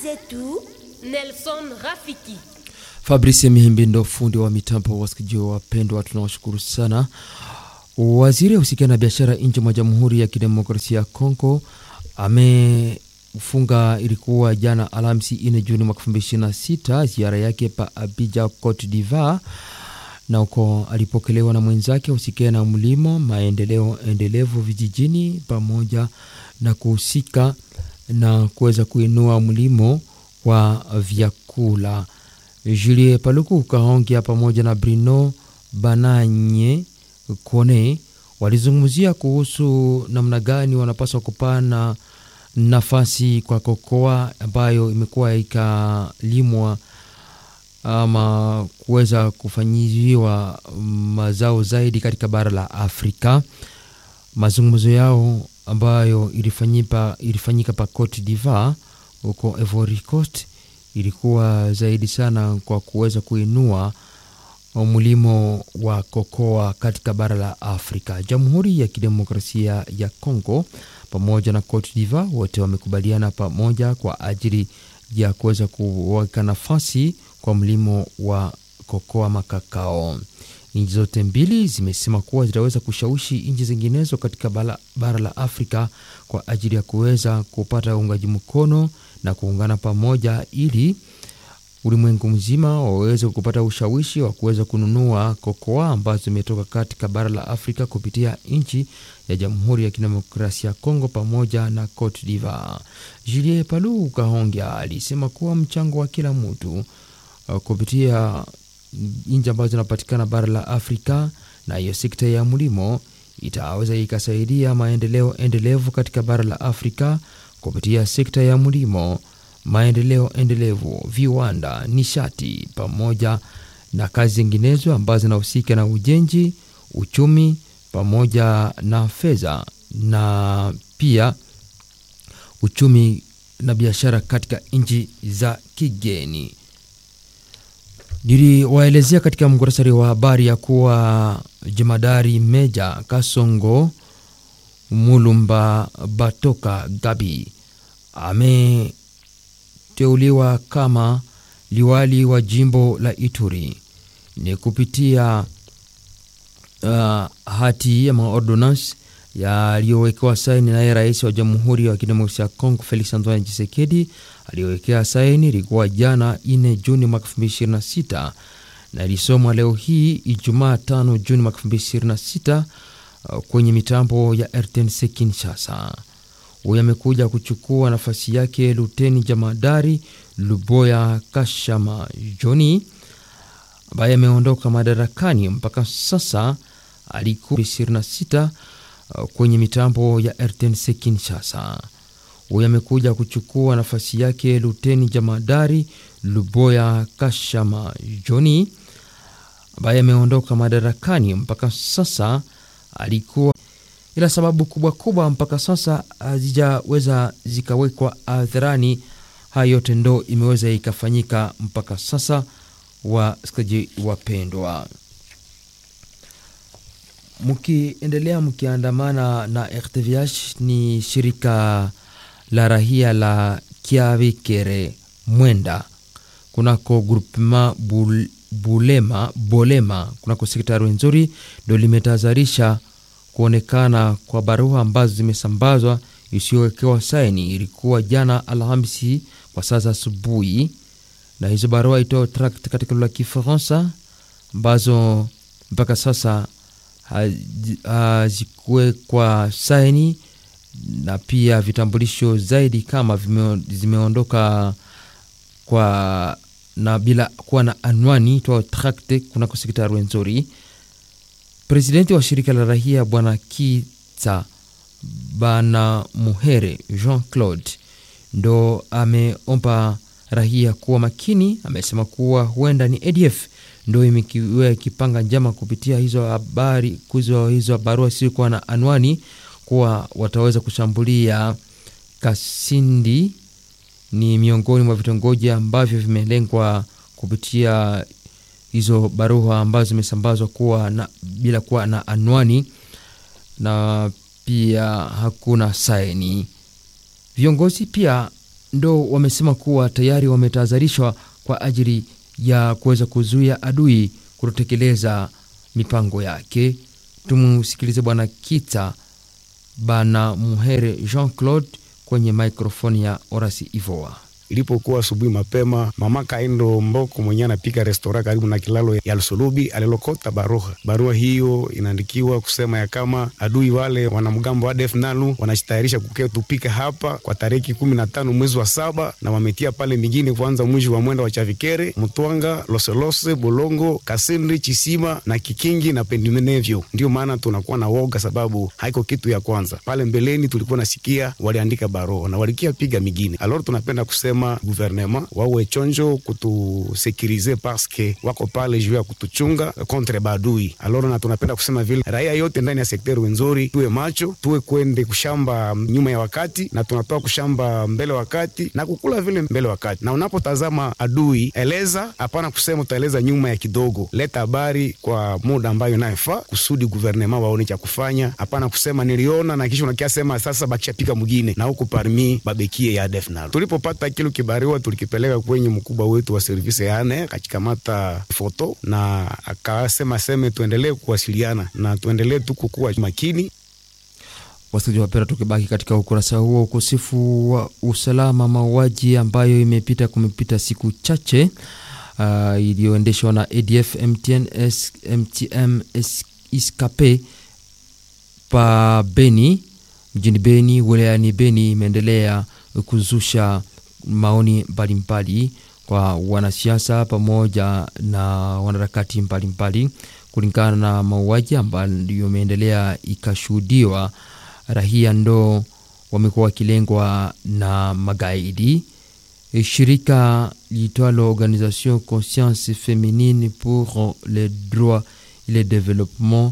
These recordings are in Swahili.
zetu Nelson Rafiki. Fabrice Mihimbi ndo fundi wa mitambo. Wasikilizaji wapendwa, tunawashukuru sana. Waziri ausikia na biashara nje mwa Jamhuri ya Kidemokrasia ya Kongo amefunga, ilikuwa jana Alhamisi 4 Juni mwaka 2026 ziara yake pa Abidjan, Cote d'Ivoire, na uko alipokelewa na mwenzake ausikia na mlimo, maendeleo endelevu vijijini, pamoja na kuhusika na kuweza kuinua mlimo wa vyakula. Julie Paluku Kahongya pamoja na Bruno Bananye Kone walizungumzia kuhusu namna gani wanapaswa kupana nafasi kwa kokoa ambayo imekuwa ikalimwa ama kuweza kufanyiwa mazao zaidi katika bara la Afrika. Mazungumzo yao ambayo ilifanyika, ilifanyika pa Cote d'Ivoire huko Ivory Coast ilikuwa zaidi sana kwa kuweza kuinua mlimo wa kokoa katika bara la Afrika. Jamhuri ya Kidemokrasia ya Kongo pamoja na Cote d'Ivoire wote wamekubaliana pamoja kwa ajili ya kuweza kuweka nafasi kwa mlimo wa kokoa makakao. Nchi zote mbili zimesema kuwa zitaweza kushawishi nchi zinginezo katika bara, bara la Afrika kwa ajili ya kuweza kupata uungaji mkono na kuungana pamoja ili ulimwengu mzima waweze kupata ushawishi wa kuweza kununua kokoa ambazo zimetoka katika bara la Afrika kupitia nchi ya Jamhuri ya Kidemokrasia ya Kongo pamoja na Cote d'Ivoire. Julie Palu Kahongya alisema kuwa mchango wa kila mtu uh, kupitia nchi ambazo zinapatikana bara la Afrika na hiyo sekta ya mlimo itaweza ikasaidia maendeleo endelevu katika bara la Afrika kupitia sekta ya mlimo maendeleo endelevu, viwanda, nishati pamoja na kazi zinginezo ambazo zinahusika na ujenzi, uchumi pamoja na fedha na pia uchumi na biashara katika nchi za kigeni. Niliwaelezea katika muktasari wa habari ya kuwa jemadari Meja Kasongo Mulumba Batoka Gabi ame teuliwa kama liwali wa jimbo la Ituri ni kupitia uh, hati ya maordonance yaliyowekewa saini naye rais wa Jamhuri ya Kidemokrasia ya Kongo Felix Antoine Tshisekedi aliyowekea saini ilikuwa jana 4 Juni mwaka 2026 na ilisomwa leo hii Ijumaa 5 Juni mwaka 2026 uh, kwenye mitambo ya RTNC Kinshasa. Huyu amekuja kuchukua nafasi yake Luteni Jamadari Luboya Kashama Joni ambaye ameondoka madarakani mpaka sasa. Alikuwa 26 kwenye mitambo ya RTNC Kinshasa. Huyu amekuja kuchukua nafasi yake Luteni Jamadari Luboya Kashama Joni ambaye ameondoka madarakani mpaka sasa. Alikuwa ila sababu kubwa kubwa mpaka sasa hazijaweza zikawekwa hadharani. Haya yote ndo imeweza ikafanyika mpaka sasa. Wasikilizaji wapendwa, mkiendelea mkiandamana na RTVH, ni shirika la rahia la Kiavikere Mwenda kunako groupement bul, Bulema Bolema kunako sekta Rwenzori ndo limetahadharisha kuonekana kwa barua ambazo zimesambazwa isiyowekewa saini. Ilikuwa jana Alhamisi kwa saa za asubuhi, na hizo barua itoa tract katika lugha ya Kifaransa ambazo mpaka sasa hazikuwekwa saini, na pia vitambulisho zaidi kama vime, zimeondoka kwa na bila kuwa na anwani toa tract kunako sekta Rwenzori. Presidenti wa shirika la rahia bwana Kita bana Muhere Jean Claude ndo ameomba rahia kuwa makini. Amesema kuwa huenda ni ADF ndo imekiwa ikipanga njama kupitia hizo habari kuzo hizo barua siokuwa na anwani, kuwa wataweza kushambulia Kasindi. Ni miongoni mwa vitongoji ambavyo vimelengwa kupitia hizo barua ambazo zimesambazwa kuwa na, bila kuwa na anwani na pia hakuna saini. Viongozi pia ndo wamesema kuwa tayari wametahadharishwa kwa ajili ya kuweza kuzuia adui kutotekeleza mipango yake. Tumsikilize Bwana Kita Bana Muhere Jean Claude kwenye mikrofoni ya Orasi Ivoa. Ilipokuwa asubuhi mapema, mama Kaindo Mboko mwenyewe anapika restora karibu na kilalo ya Lusulubi alilokota barua. Barua hiyo inaandikiwa kusema ya kama adui wale wanamgambo wa ADF NALU wanajitayarisha kukea tupika hapa kwa tariki kumi na tano mwezi wa saba, na wametia pale mingine kuanza mwisho wa mwenda wa Chavikere, Mtwanga, Loselose, Bolongo, Kasindi, Chisima na Kikingi na pendimenevyo. Ndio maana tunakuwa na woga, sababu haiko kitu ya kwanza. Pale mbeleni tulikuwa nasikia waliandika barua na walikia piga mingine. Alors tunapenda kusema guvernema wawe chonjo kutusekirize paske wako pale juu ya kutuchunga kontre badui. Aloro na tunapenda kusema vile raia yote ndani ya sekteri wenzori, tuwe macho, tuwe kwende kushamba nyuma ya wakati na tunatoa kushamba mbele wakati na kukula vile mbele wakati. Na unapotazama adui, eleza hapana kusema utaeleza nyuma ya kidogo, leta habari kwa muda ambayo inayofaa kusudi guvernema waone cha kufanya. Hapana kusema niliona na kisha unakia sema sasa bakishapika mwingine na huku parmi babekie ya defnal tulipopata kilo kibariwa tulikipeleka kwenye mkubwa wetu wa servisi yane akachikamata foto na akasema seme tuendelee kuwasiliana na tuendelee tu kukuwa makini. Wasikilizaji wapenda, tukibaki katika ukurasa huo, ukosefu wa usalama, mauaji ambayo imepita kumepita siku chache uh, iliyoendeshwa na ADF MTN, S, MTM S, iskape pa Beni mjini Beni wilayani Beni imeendelea kuzusha maoni mbalimbali kwa wanasiasa pamoja na wanaharakati mbalimbali kulingana na mauaji ambayo imeendelea ikashuhudiwa. Rahia ndo wamekuwa wakilengwa na magaidi. Shirika liitwalo Organisation Conscience Feminine pour le droit et le développement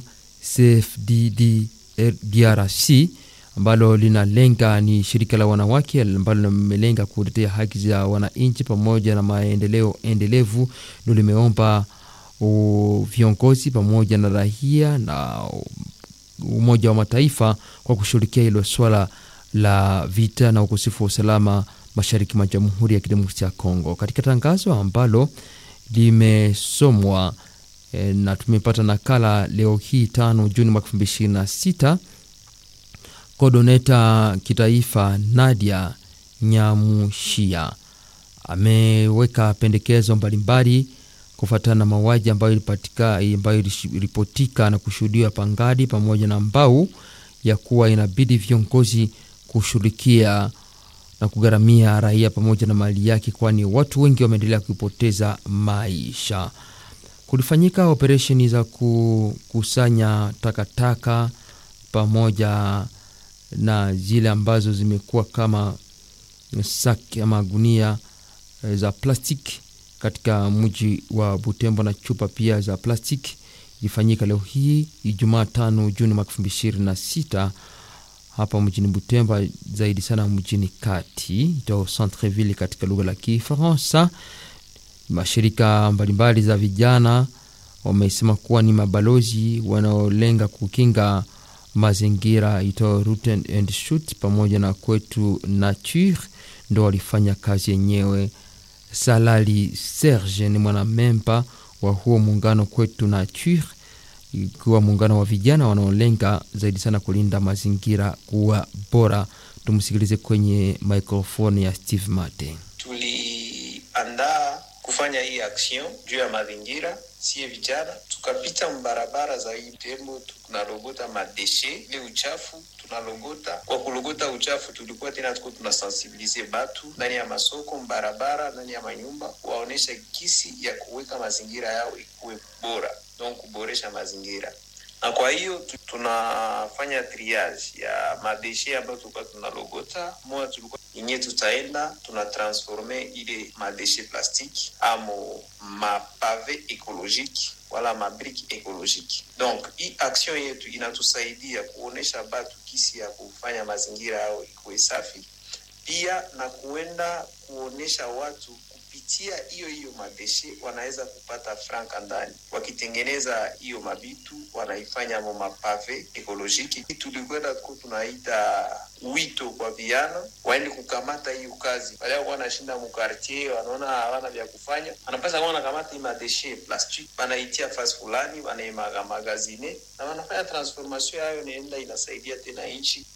CFDD DRC ambalo linalenga ni shirika la wanawake ambalo limelenga kutetea haki za wananchi pamoja na maendeleo endelevu, ndio limeomba viongozi pamoja na raia na Umoja wa Mataifa kwa kushughulikia hilo swala la vita na ukosefu wa usalama mashariki mwa Jamhuri ya Kidemokrasia ya Kongo. Katika tangazo ambalo limesomwa e, na tumepata nakala leo hii tano Juni mwaka elfu mbili ishirini na sita Kodoneta kitaifa Nadia Nyamushia ameweka pendekezo mbalimbali kufuatana na mauaji ambayo ilipatika ambayo iliripotika na kushuhudiwa Pangadi pamoja na Mbau, ya kuwa inabidi viongozi kushughulikia na kugharamia raia pamoja na mali yake, kwani watu wengi wameendelea kupoteza maisha. Kulifanyika operesheni za kukusanya takataka pamoja na zile ambazo zimekuwa kama saki ama gunia za plastiki katika mji wa Butembo na chupa pia za plastiki ilifanyika leo hii Ijumaa tano Juni mwaka elfu mbili ishirini na sita hapa mjini Butembo, zaidi sana mjini kati ito Centreville katika lugha la Kifaransa. Mashirika mbalimbali za vijana wamesema kuwa ni mabalozi wanaolenga kukinga mazingira ito Root and Shoot pamoja na kwetu Nature ndo walifanya kazi yenyewe. Salali Serge ni mwanamemba wa huo muungano kwetu Nature, ikiwa muungano wa vijana wanaolenga zaidi sana kulinda mazingira kuwa bora. Tumsikilize kwenye microphone ya Steve Mate. Tuliandaa kufanya hii action juu ya mazingira sie vijana tukapita mbarabara za hii Butembo, tunalogota madeshe ile uchafu tunalogota. Kwa kulogota uchafu, tulikuwa tena tuko tunasensibilize batu ndani ya masoko, mbarabara, ndani ya manyumba, waonesha kisi ya kuweka mazingira yao ikuwe bora, donc kuboresha mazingira na kwa hiyo tunafanya triage ya madeshe ambayo tulikuwa tunalogota. Moja tulikuwa yenye tutaenda tunatransforme ile madeshe plastiki amo mapave ekolojiki wala mabriki ekolojiki. Donc hii action yetu inatusaidia kuonesha batu kisi ya kufanya mazingira yao ikuwe safi, pia na kuenda kuonesha watu kupitia hiyo hiyo madeshe wanaweza kupata franka ndani. Wakitengeneza hiyo mabitu wanaifanya mo mapave ekolojiki. Tulikwenda ku tunaita wito kwa vijana waende kukamata hiyo kazi, wale walikuwa wanashinda mukartier, wanaona hawana vya kufanya, wanapasa kuwa wanakamata hii madeshe plastic, wanaitia fasi fulani, wanaimagazine na wanafanya transformation yayo, naenda inasaidia tena nchi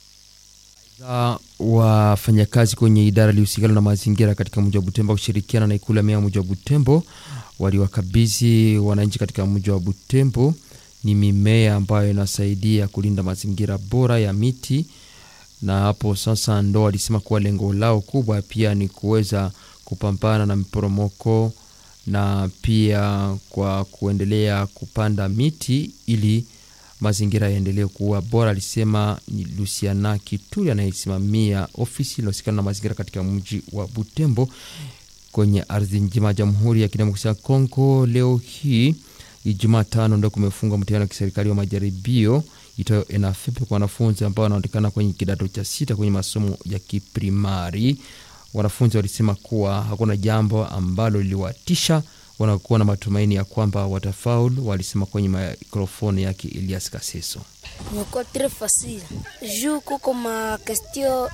za wafanyakazi kwenye idara iliyohusikana na mazingira katika mji wa Butembo kushirikiana na ikulu ya meya mji wa Butembo waliwakabidhi wananchi katika mji wa Butembo ni mimea ambayo inasaidia kulinda mazingira bora ya miti, na hapo sasa ndo walisema kuwa lengo lao kubwa pia ni kuweza kupambana na miporomoko na pia kwa kuendelea kupanda miti ili mazingira yaendelee kuwa bora, alisema ni Luciana Kituli anayesimamia ofisi inayohusikana na mazingira katika mji wa Butembo kwenye ardhi njima ya Jamhuri ya Kidemokrasia ya Kongo. Leo hii Ijumaa tano ndio kumefungwa mtihani wa kiserikali wa majaribio itayo ENAFEP kwa wanafunzi ambao wanaonekana kwenye kidato cha sita kwenye masomo ya kiprimari. Wanafunzi walisema kuwa hakuna jambo ambalo liliwatisha wanakuwa na matumaini ya kwamba watafaulu, walisema kwenye mikrofoni yake Elias Kaseso. imekuwa très facile juu kuko ma question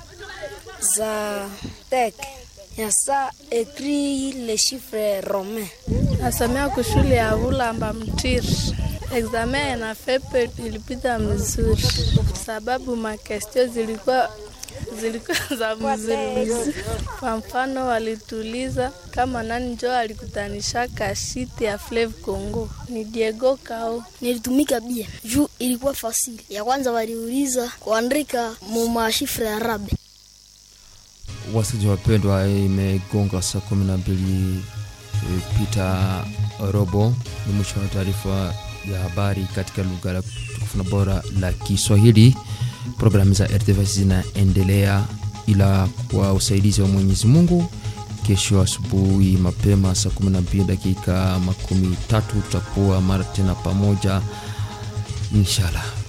za tek ya sa ekri le chiffre romain Nasomea kushule ya Vulamba Mtiri. Examen na fepe ilipita mzuri, sababu makestio zilikuwa zilikuwa za mzuri. Kwa mfano, walituliza kama nani njo alikutanisha kashiti ya Flave Congo ni Diego Kao. nilitumika bia juu ilikuwa fasili ya kwanza waliuliza kuandika mu mashifre ya arabe Wasikilizaji wapendwa, imegonga saa kumi na mbili e, pita robo. Ni mwisho wa taarifa ya habari katika lugha la tukufu na bora la Kiswahili. Programu za RTV zinaendelea, ila kwa usaidizi wa Mwenyezi Mungu, kesho asubuhi mapema saa 12 dakika makumi tatu tutakuwa mara tena pamoja inshallah.